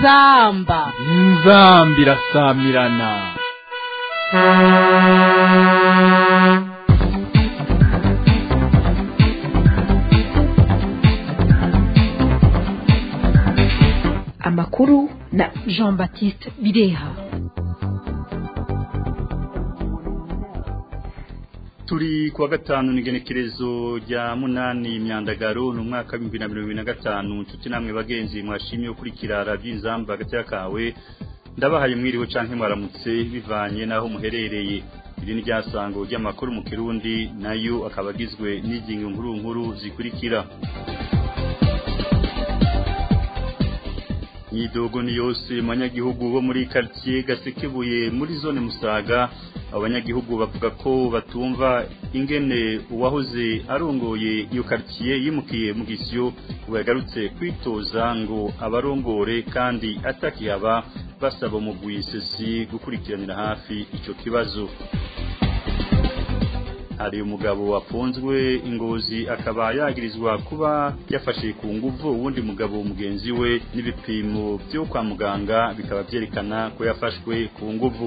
inzamba inzamba irasamirana amakuru na jean baptiste bireha turi kuwa gatanu n'igenekerezo rya munani imyandagaro ni umwaka w'ibihumbi na mirongo ibiri na gatanu nshuti namwe bagenzi mwashimye gukurikira radiyo inzamba hagati y'akawe ndabahaye mwiriwe canke mwaramutse bivanye n'aho muherereye iri ni ryasango ry'amakuru mu kirundi nayo akaba agizwe n'ingingo nkuru nkuru zikurikira Nyidogo ni yose manyagihugu bo muri quartier Gasekebuye muri zone Musaga abanyagihugu bavuga ko batumva ingene uwahoze arongoye iyo quartier yimukiye mu gisyo yagarutse kwitoza ngo abarongore kandi atakihaba basaba umugwi sesi gukurikiranira hafi ico kibazo hari umugabo wafunzwe ingozi akaba yagirizwa kuba yafashe ku nguvu uwundi mugabo mugenzi we n'ibipimo byo kwa muganga bikaba byerekana ko yafashwe ku nguvu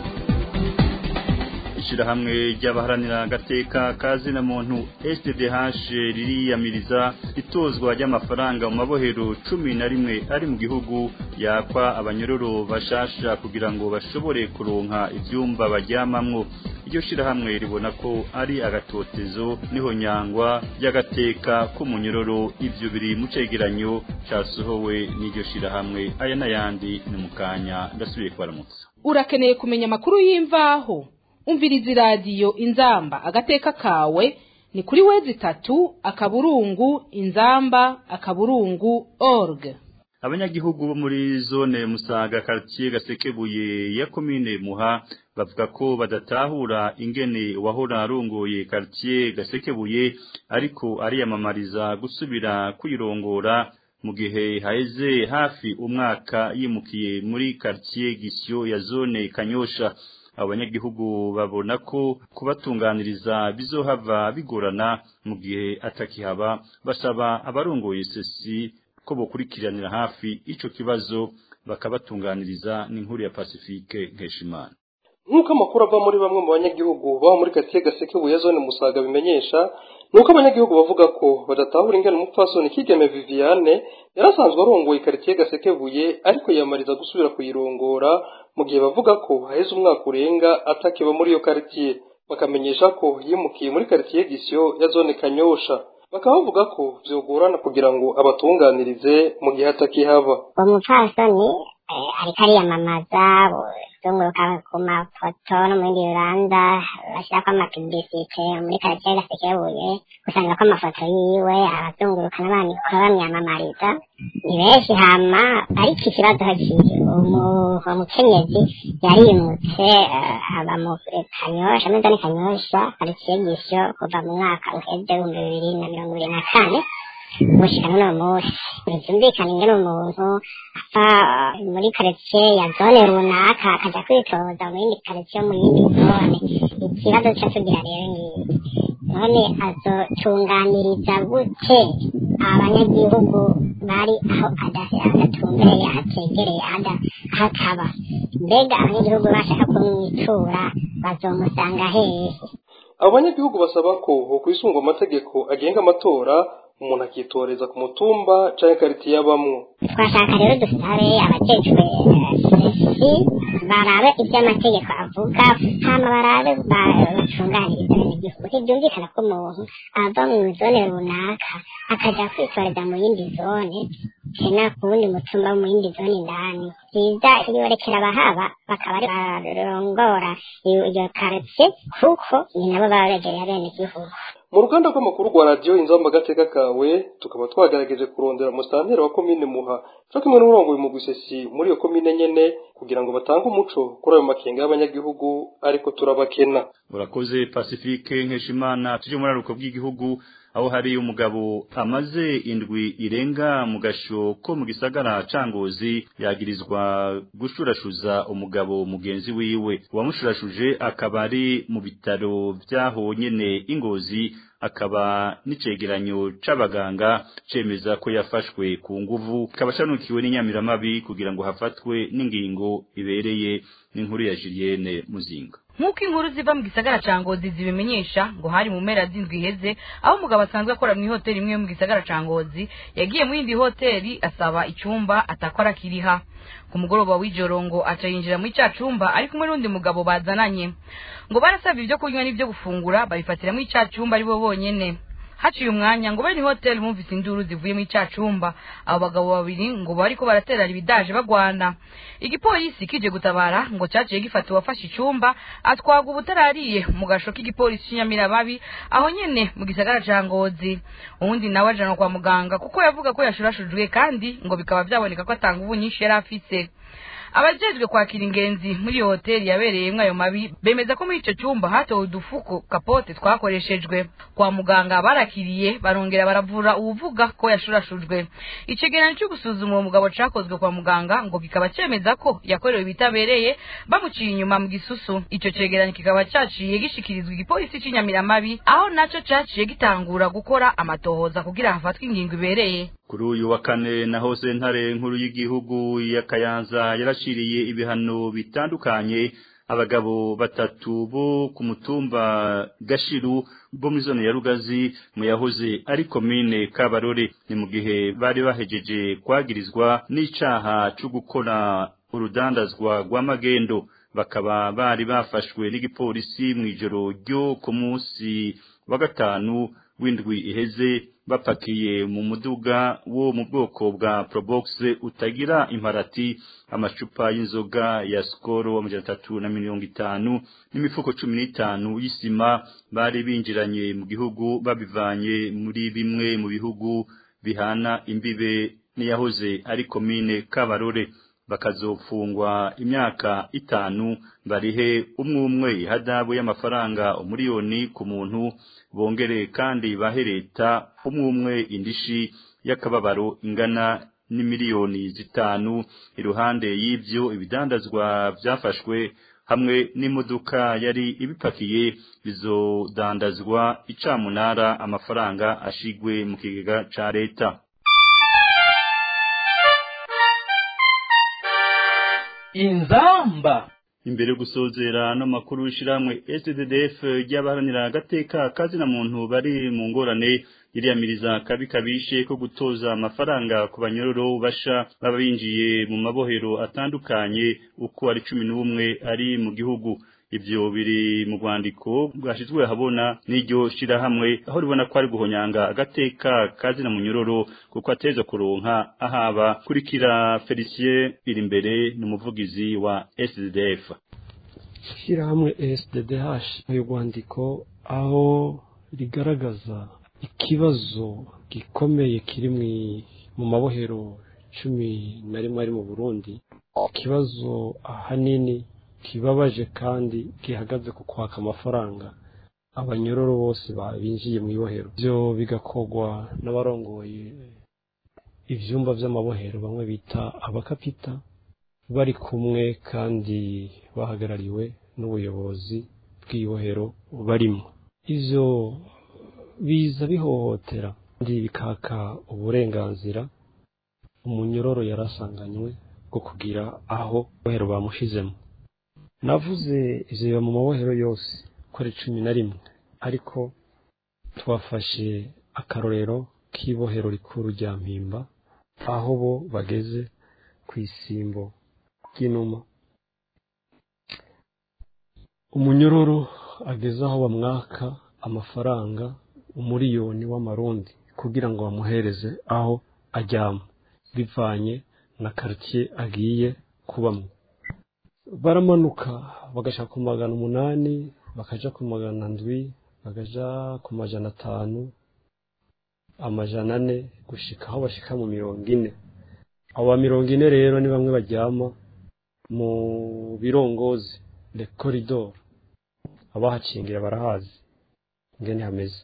ishirahamwe ry'abaharanira agateka kazi na muntu SDDH ririyamiriza itozwa ry'amafaranga mu mabohero cumi na rimwe ari mu gihugu yakwa abanyororo bashasha kugira ngo bashobore kuronka ivyumba baryamamwo iryo shirahamwe ribona ko ari agatotezo niho nyangwa y'agateka k'umunyororo ivyo biri mu cegeranyo casohowe n'iryo shirahamwe aya n'ayandi ni mu kanya ndasubiye kubaramutsa urakeneye kumenya amakuru y'imvaho umviriza iradiyo inzamba agateka kawe ni kuri wezi itatu akaburungu inzamba akaburungu org abanyagihugu bo muri zone musaga quartier gasekebuye ya komine muha bavuga ko badatahura ingene wahora arongoye quartier gasekebuye ariko ariyamamariza gusubira kwirongora mu gihe haheze hafi umwaka yimukiye muri quartier gisyo ya zone kanyosha abanyagihugu babona ko kubatunganiriza bizohava bigorana mu gihe atakihaba basaba abarongoye sesi ko bokurikiranira hafi ico kibazo bakabatunganiriza n'inkuru ya Pacifique Nkeshimana nk'uko amakuru ava muri bamwe mu banyagihugu baba muri katiye gasekebuye zone musaga bimenyesha nuko abanyagihugu bavuga ko badatahura ingene umupfasoni kigeme Viviane yarasanzwe arongoye karitsiye gasekebuye ariko yiyamariza gusubira kuyirongora mu gihe bavuga ko haheze umwaka urenga atakiba muri iyo karitsiye bakamenyesha ko yimukiye muri karitsiye gisyo ya zone kanyosha bakaba bavuga ko vyogorana kugira ngo abatunganirize mu gihe atakihaba uwo mupfasoni ariko ariyamamaza zunguruka ku mafoto no mu bindi bibanza bashyirako amapibisite muri karitsiye gasekebuye usanga ko amafoto yiwe abazunguruka n'abandi bamwamamariza ni benshi hama ariko ikibazo kiri uwo mukenyezi yarimutse aba mu kanyosha muri zone kanyosha karitsiye gisyo kuva mu mwaka uheze w'ibihumbi bibiri na mirongo ibiri na kane gushika n'uno munsi ntibyumvikana ingene umuntu apfa muri karitsiye ya zone runaka akaja kwitoza mu yindi karitsiye mu yindi zone ikibazo ca tugira rero ngiyi none azotunganiriza gute abanyagihugu bari aho adatumbereye ahategereye aho akaba mbega abanyagihugu bashaka kumwitura bazomusanga hehe abo banyagihugu basaba ko hokwisungwa amategeko agenga amatora umuntu akitoreza ku mutumba canke karitiye abamwo twashaka rero dusabe abajejwe sesi barabe ivyo amategeko avuga hama barabe bacunganiriza abanyagihugu ntivyumvikana ko umuntu ava mu zone runaka akaja kwitoreza mu yindi zone tena ku wundi mutumba mu yindi zone indani vyiza yorekera abahaba bakaba ari barongora iyo karitsiye kuko ni nabo baba begereye abenegihugu mu ruganda rw'amakuru rwa radiyo inzamba agateka kawe tukaba twagerageje kurondera musitanteri wa komine muha cyo kimwe n'umurongo mu gusesi muri iyo komine nyene kugira ngo batange umuco kuri ayo makenga y'abanyagihugu ariko turabakena urakoze pacifique nkeshimana tuje muri aruko bw'igihugu aho hari umugabo amaze indwi irenga mu gasho ko mu gisagara cangozi yagirizwa gushurashuza umugabo mugenzi wiwe uwamushurashuje akaba ari mu bitaro vyaho nyene ingozi akaba n'icegeranyo c'abaganga cemeza ko yafashwe ku nguvu kaba canukiwe n'inyamiramabi kugira ngo hafatwe n'ingingo ibereye n'inkuru ya Julienne Muzinga nk'uko inkuru ziva mu gisagara ca ngozi zibimenyesha ngo hari mu mpera z'indwi iheze aho umugabo asanzwe akora mu ihoteli imwe yo mu gisagara ca ngozi yagiye mu yindi hoteli asaba icyumba atakora kiriha ku mugoroba w'ijoro ngo aca yinjira muri cya cumba ari kumwe n'undi mugabo bazananye ngo barasabye ibyo kunywa n'ibyo gufungura babifatira muri cya cumba ari bo bonyene haciye umwanya ngo bene hoteli bumvise induru zivuye muri cya cumba abo bagabo babiri ngo bariko baraterera ibidaje bagwana igipolisi kije gutabara ngo cyaciye gifata uwafashe icumba atwaga ubutarariye mu gasho k'igipolisi cy'inyamiramabi aho nyene mu gisagara ca ngozi uwundi nawe ajanwa kwa muganga kuko yavuga ko yashurashujwe kandi ngo bikaba vyaboneka ko atanga ubu nyinshi yari afise abajejwe kwakira ingenzi muri iyo hoteli yabereyemwo ayo mabi bemeza ko muri ico cyumba hatowe udufuko kapote twakoreshejwe kwa muganga barakiriye barongera baravura uwuvuga ko yashurashujwe icegeranyo cyo gusuzuma uwo mugabo cakozwe kwa muganga ngo kikaba cemeza ko yakorewe ibitabereye bamuciye inyuma mu gisusu ico cegeranyo kikaba caciye gishikirizwa igipolisi c'inyamiramabi aho naco caciye gitangura gukora amatohoza kugira hafatwe ingingo ibereye kuri uyu wa kane naho sentare nkuru y'igihugu ya Kayanza yarashiriye ibihano bitandukanye abagabo batatu bo ku mutumba Gashiru bo muri zone ya Rugazi mu yahoze ari komine Kabarore ni mu gihe bari bahejeje kwagirizwa n'icaha cyo gukora urudandazwa rw'amagendo bakaba bari bafashwe n'igipolisi mu ijoro ryo ku munsi wa gatanu w'indwi iheze bapakiye mu muduga wo mu bwoko bwa Probox utagira imparati amacupa y'inzoga ya Skoro amajana atatu na mirongo itanu n'imifuko cumi n'itanu y'isima bari binjiranye mu gihugu babivanye muri bimwe mu bihugu bihana imbibe n'iyahoze ari komine Kabarore bakazofungwa imyaka itanu barihe umwe umwe hadabu y'amafaranga umuriyoni ku muntu bongere kandi bahe leta umwe umwe indishi y'akababaro ingana n'imiliyoni zitanu iruhande y'ibyo ibidandazwa byafashwe hamwe n'imodoka yari ibipakiye bizodandazwa icamunara amafaranga ashigwe mu kigega ca leta inzamba imbere gusozera no makuru y'ishiramwe SDDF ry'abaharanira agateka kazina muntu bari mu ngorane iriyamiriza kabi kabishe ko gutoza amafaranga ku banyororo basha baba binjiye mu mabohero atandukanye uko ari cumi n'umwe ari mu gihugu ibyo biri mu rwandiko bwashyizwe habona n'iryo shirahamwe aho ribona ko ari guhonyanga agateka kazina munyororo kuko ateza kuronka ahaba kurikira Felicien iri imbere n'umuvugizi wa SDF ishyirahamwe SDDH uyu rwandiko aho rigaragaza ikibazo gikomeye kiri mu mabohero cumi na rimwe ari mu Burundi ikibazo ahanini kibabaje kandi gihagaze ku kwaka amafaranga abanyororo bose binjiye mu ibohero ibyo bigakorwa n'abarongoye ibyumba by'amabohero bamwe bita abakapita bari kumwe kandi bahagarariwe n'ubuyobozi bw'ibohero barimo ibyo biza bihohotera kandi bikaka uburenganzira umunyororo yarasanganywe bwo kugira aho ibohero bamushizemo navuze ivyo biba mu mabohero yose ko ari cumi na rimwe ariko twafashe akarorero k'ibohero rikuru rya mpimba aho bo bageze ku isimbo ry'inuma umunyororo ageze aho bamwaka amafaranga umuriyoni w'amarundi kugira ngo bamuhereze aho ajyamo bivanye na karitsiye agiye kubamo baramanuka bagaca ku magana umunani bakaja ku magana ndwi bakaja ku majana atanu amajana ane gushika aho bashika mu mirongo ine abo ba mirongo ine rero ni bamwe baryama mu birongozi le koridoro abahacingira barahazi ingene hameze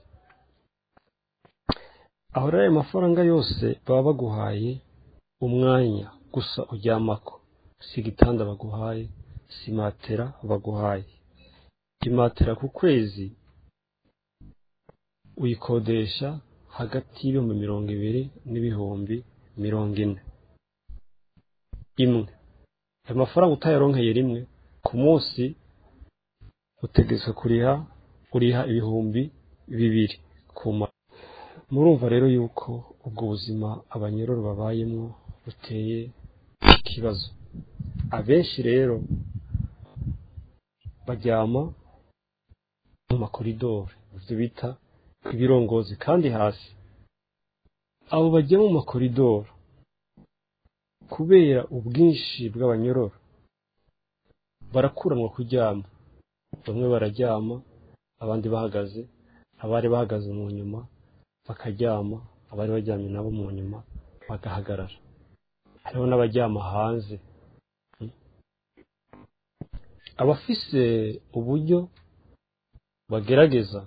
aho rero ayo mafaranga yose baba baguhaye umwanya gusa uryamako si igitanda baguhaye si matera baguhaye imatera ku kwezi uyikodesha hagati y'ibihumbi mirongo ibiri n'ibihumbi mirongo ine imwe ayo mafaranga utayaronkeye rimwe ku munsi utegetswe kuriha uriha ibihumbi bibiri ku ma murumva rero yuko ubwo buzima abanyororo babayemo buteye ikibazo abenshi rero baryama mu makoridoro ibyo bita ibirongozi kandi hasi abo bajya mu makoridoro kubera ubwinshi bw'abanyororo barakuranwa kuryama bamwe bararyama abandi bahagaze abari bahagaze mu nyuma bakaryama abari baryamye nabo mu nyuma bagahagarara hariho n'abaryama hanze abafise uburyo bagerageza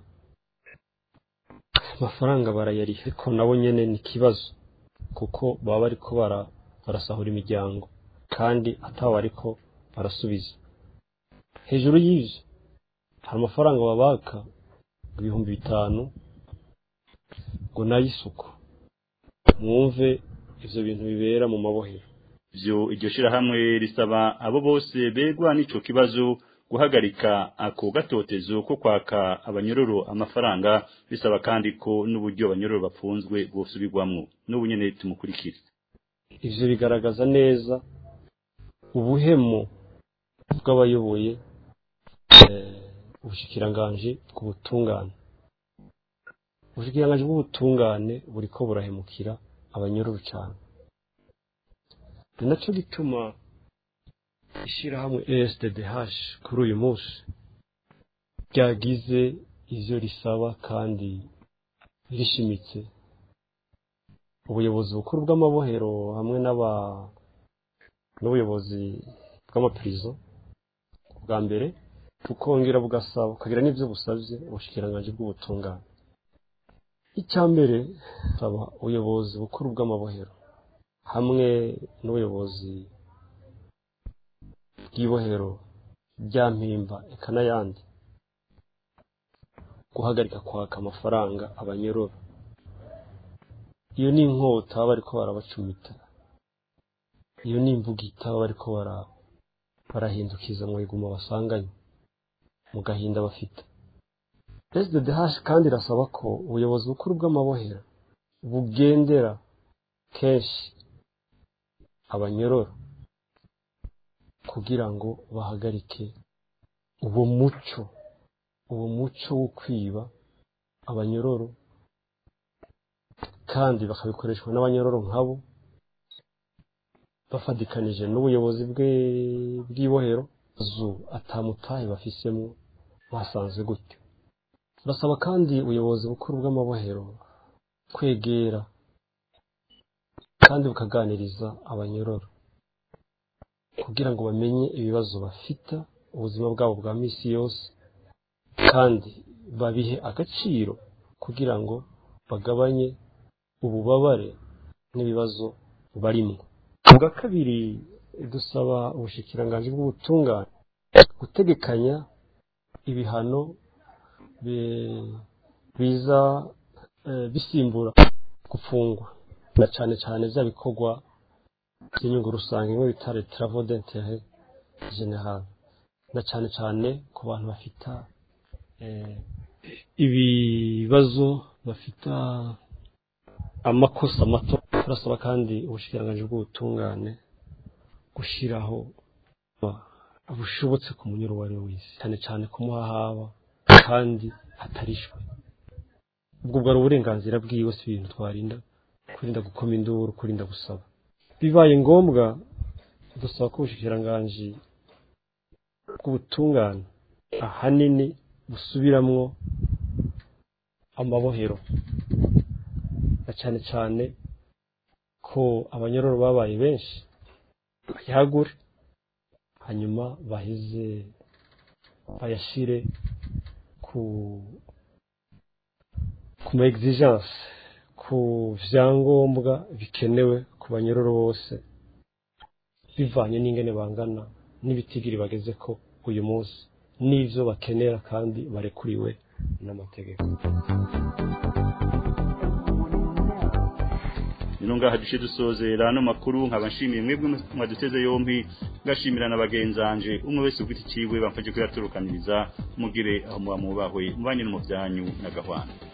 amafaranga barayariha ariko nabo nyene ni ikibazo kuko baba bariko bara barasahura imiryango kandi atabo bariko barasubiza hejuru y'ivyo hari amafaranga babaka ibihumbi bitanu ngo n'ay'isuku mwumve ivyo bintu bibera mu mabohero ivyo iryo shirahamwe risaba abo bose begwa n'ico kibazo guhagarika ako gatotezo ko kwaka abanyororo amafaranga bisaba kandi ko n'uburyo abanyororo bapfunzwe bwosubirwamwo n'ubu nyene tumukurikire ivyo bigaragaza neza ubuhemu bw'abayoboye ubushikiranganji bw'ubutungane ubushikiranganji bw'ubutungane buriko burahemukira abanyororo cane ni naco gituma ishirahamwe ESDDH kuri uyu munsi ryagize ivyo risaba kandi rishimitse ubuyobozi bukuru bw'amabohero hamwe n'aba n'ubuyobozi bw'amaprizo bwa mbere bukongera bugasaba bukagira n'ivyo busavye ubushikiranganji bw'ubutungane icya mbere saba ubuyobozi bukuru bw'amabohero hamwe n'ubuyobozi bw'ibohero rya mpimba eka n'ayandi guhagarika kwaka amafaranga abanyororo iyo ni inkota baba bariko barabacumita iyo ni imbugita baba bariko barahindukiza mu iguma basanganye mu gahinda bafite SDDH kandi irasaba ko ubuyobozi bukuru bw'amabohero bugendera kenshi abanyororo kugira ngo bahagarike uwo muco uwo muco wo kwiba abanyororo kandi bakabikoreshwa n'abanyororo nkabo bafatikanije n'ubuyobozi bw'ibohero zu atamutahe bafisemo basanze gutyo basaba kandi ubuyobozi bukuru bw'amabohero kwegera kandi bukaganiriza abanyororo kugira ngo bamenye ibibazo bafite ubuzima bwabo bwa misi yose kandi babihe agaciro kugira ngo bagabanye ububabare n'ibibazo barimo ubwa kabiri dusaba ubushikiranganji bw'ubutungane gutegekanya ibihano biza bisimbura gufungwa na cyane cyane bya bikorwa by'inyungu rusange nk'uwo bita travaux d'intérêt général na cyane cyane ku bantu bafita ibibazo bafita amakosa mato turasaba kandi ubushikiranganji bw'ubutungane gushyiraho bushobotse ku munyuro uwo ari we wese cyane cyane kumuha haba kandi hatarishwe ubwo bwari uburenganzira bwiwe si ibintu twarinda kurinda gukoma induru kurinda gusaba bibaye ngombwa dusaba ko ubushikiranganji bw'ubutungane ahanini busubiramwo amabohero na cyane cyane ko abanyororo babaye benshi bayagure hanyuma bahize bayashire ku ku ma exigence ku vyangombwa bikenewe ku banyororo bose bivanye n'ingene bangana n'ibitigiri bageze ko uyu munsi n'ivyo bakenera kandi barekuriwe n'amategeko nino ngaha dushe dusozera no makuru nkaba nshimiye mwebwe mwaduteze yombi ngashimira na bagenzanje umwe wese ugiti ciwe bamfaje kuyaturukaniriza mugire aho muba mubahwe mubanye no mu byanyu na gahwana